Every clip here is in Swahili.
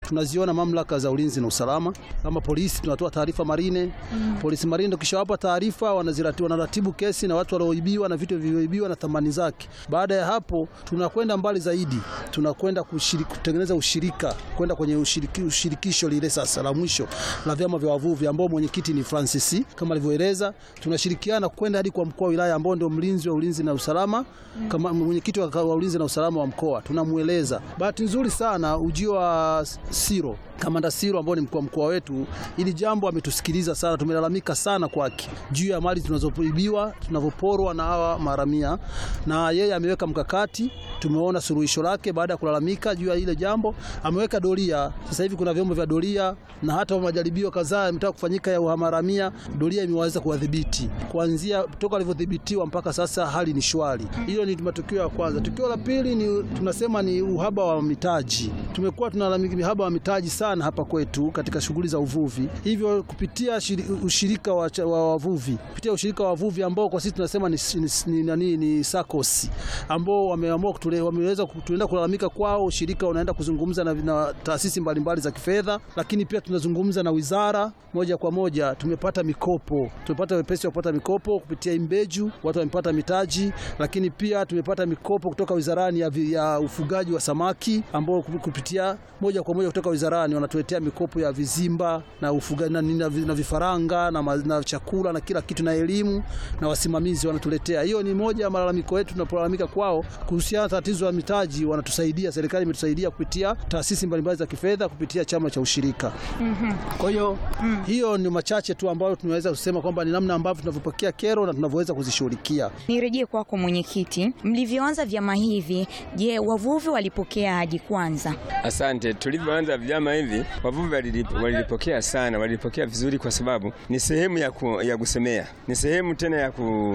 tunaziona mamlaka za ulinzi na usalama kama polisi, tunatoa taarifa marine mm. Polisi marine tukishawapa taarifa, wanaziratibu wanaratibu kesi na watu walioibiwa na vitu vilivyoibiwa na thamani zake. Baada ya hapo, tunakwenda mbali zaidi, tunakwenda kutengeneza ushirika, kwenda kwenye ushiriki, ushirikisho lile sasa la mwisho la vyama vya wavuvi ambao mwenyekiti ni Francis kama alivyoeleza. Tunashirikiana kwenda hadi kwa mkuu wa wilaya ambao ndio mlinzi wa ulinzi na usalama mm. kama mwenyekiti wa ulinzi na usalama wa mkoa, tunamweleza. Bahati nzuri sana ujio wa Siro Kamanda Siro ambao ni mkuu wa mkoa wetu, ili jambo ametusikiliza sana. Tumelalamika sana kwake juu ya mali tunazoibiwa tunavyoporwa na hawa maharamia, na yeye ameweka mkakati. Tumeona suluhisho lake baada ya kulalamika juu ya ile jambo, ameweka doria. Sasa hivi kuna vyombo vya doria, na hata majaribio kadhaa yametaka kufanyika ya uharamia, doria imeweza kuwadhibiti kuanzia toka alivyodhibitiwa mpaka sasa, hali ni shwari. Hilo ni matukio ya kwanza. Tukio la pili ni tunasema ni uhaba wa mitaji. Tumekuwa tunalalamika uhaba wa mitaji sana hapa kwetu katika shughuli za uvuvi, hivyo kupitia shiri, ushirika wa, wa wavuvi kupitia ushirika wa wavuvi ambao kwa sisi tunasema ni, ni, ni, ni, ni SACCOS ambao wameamua wameweza tunaenda kulalamika kwao. Ushirika unaenda kuzungumza na, na taasisi mbalimbali za kifedha, lakini pia tunazungumza na wizara moja kwa moja. Tumepata mikopo, tumepata wepesi wa kupata mikopo kupitia Imbeju, watu wamepata mitaji, lakini pia tumepata mikopo kutoka wizarani ya, ya ufugaji wa samaki ambao kupitia moja kwa moja kutoka wizarani wanatuletea mikopo ya vizimba na ufugaji na, na, na vifaranga na, na chakula na kila kitu na elimu na wasimamizi wanatuletea. Hiyo ni moja ya malalamiko yetu tunapolalamika kwao kuhusiana na tatizo la mitaji. Wanatusaidia, serikali imetusaidia kupitia taasisi mbalimbali za kifedha kupitia chama cha ushirika. mm -hmm. Kwa hiyo mm. hiyo ni machache tu ambayo tunaweza kusema kwamba ni namna ambavyo tunavyopokea kero na tunavyoweza kuzishughulikia. Nirejee kwako mwenyekiti, mlivyoanza vyama hivi, je, wavuvi walipokeaje kwanza? Asante. Tulivyoanza vyama hivi wavuvi walilipokea sana, walilipokea vizuri, kwa sababu ni sehemu ya, ku, ya kusemea, ni sehemu tena ya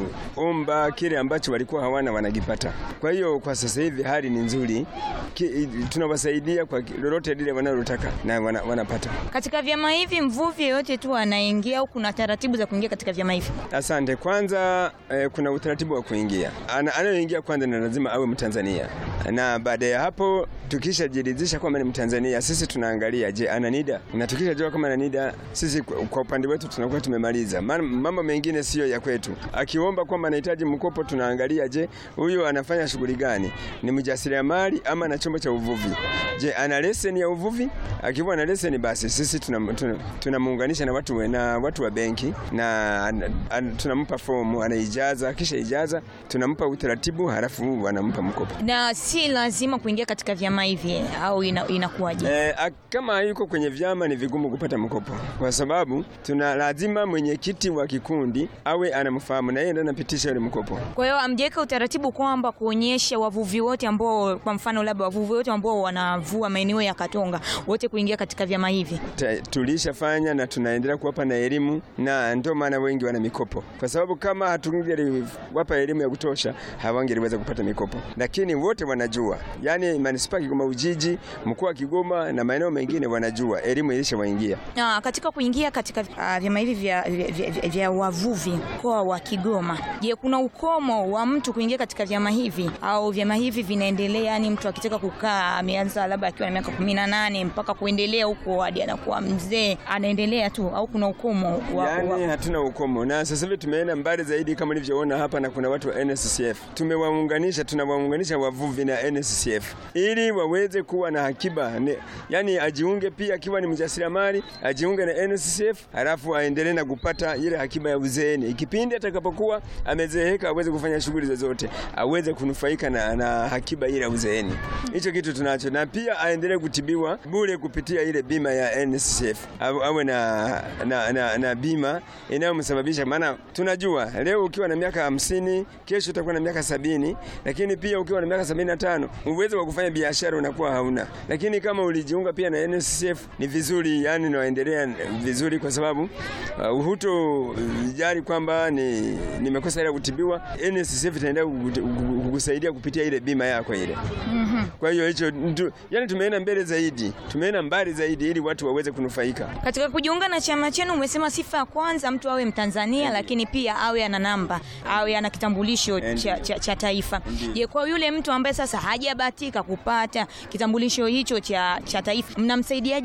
kuomba kile ambacho walikuwa hawana wanakipata. Kwa hiyo kwa sasa hivi hali ni nzuri, tunawasaidia kwa lolote lile wanalotaka na wana, wanapata. Katika vyama hivi mvuvi yeyote tu anaingia au kuna taratibu za kuingia katika vyama hivi? Asante. Kwanza eh, kuna utaratibu wa kuingia. Anayoingia kwanza ni lazima awe Mtanzania, na baada ya hapo tukishajiridhisha kwamba ni Mtanzania, sisi tunaangalia je, ana NIDA na tukishajua kama ana NIDA, sisi kwa upande wetu tunakuwa tumemaliza. Mambo mengine siyo ya kwetu. Akiomba kwamba anahitaji mkopo, tunaangalia je, huyu anafanya shughuli gani, ni mjasiriamali ama na chombo cha uvuvi? Je, ana leseni ya uvuvi? Akiwa ana leseni, basi sisi tunamuunganisha tuna, tuna na watu na watu wa benki na tunampa fomu, anaijaza. Kisha ijaza, tunampa utaratibu, halafu wanampa mkopo. Na si lazima kuingia katika vyama hivi au inakuwaje? Ina e, kama yuko kwenye vyama ni vigumu kupata mkopo, kwa sababu tuna lazima mwenyekiti wa kikundi awe anamfahamu na yeye ndiye anapitisha ile mkopo. Kwa hiyo amjeka utaratibu kwamba kuonyesha wavuvi wote ambao, kwa mfano labda wavuvi wote ambao wanavua maeneo ya Katonga wote kuingia katika vyama hivi. Tulishafanya na tunaendelea kuwapa na elimu, na ndio maana wengi wana mikopo, kwa sababu kama hatungeliwapa elimu ya kutosha hawangeliweza kupata mikopo, lakini wote wanajua, yani manispaa Kigoma Ujiji, mkoa wa Kigoma na maeneo mengine wanajua, elimu ilishawaingia. Na katika kuingia katika uh, vyama hivi vya, vya, vya, vya wavuvi mkoa wa Kigoma, je, kuna ukomo wa mtu kuingia katika vyama hivi au vyama hivi vinaendelea? Yani mtu akitaka kukaa ameanza labda akiwa na miaka kumi na nane mpaka kuendelea huko hadi anakuwa mzee anaendelea tu, au kuna ukomo wa, yani, wa... hatuna ukomo, na sasa hivi tumeenda mbali zaidi kama nilivyoona hapa, na kuna watu wa NSCF tumewaunganisha, tunawaunganisha wavuvi na NSCF ili waweze kuwa na akiba ne, yani ajiunge pia akiwa ni mjasiriamali ajiunge na NSCF halafu aendelee na kupata ile akiba ya uzeeni. Ikipindi atakapokuwa amezeeka aweze kufanya shughuli zozote, aweze kunufaika na, na akiba ile ya uzeeni. Hicho kitu tunacho, na pia aendelee kutibiwa bure kupitia ile bima ya NSCF, awe na, na, na, na bima inayomsababisha. Maana tunajua leo ukiwa na miaka hamsini, kesho utakuwa na miaka sabini, lakini pia ukiwa na miaka sabini na tano uwezo wa kufanya biashara unakuwa hauna, lakini kama ulijiunga pia na NSCF ni vizuri, yani naendelea vizuri, kwa sababu uh, huto jali kwamba ni nimekosa ile kutibiwa, NSCF itaendelea kukusaidia kupitia ile bima yako ile. mm -hmm. Kwa hiyo hicho yani tumeenda mbele zaidi, tumeenda mbali zaidi ili watu waweze kunufaika. Katika kujiunga na chama chenu, umesema sifa ya kwanza mtu awe Mtanzania, lakini pia awe ana namba, awe ana kitambulisho cha, cha, cha taifa. Je, kwa yule mtu ambaye sasa hajabahatika kupata kitambulisho hicho cha, cha taifa mnamsaidiaje?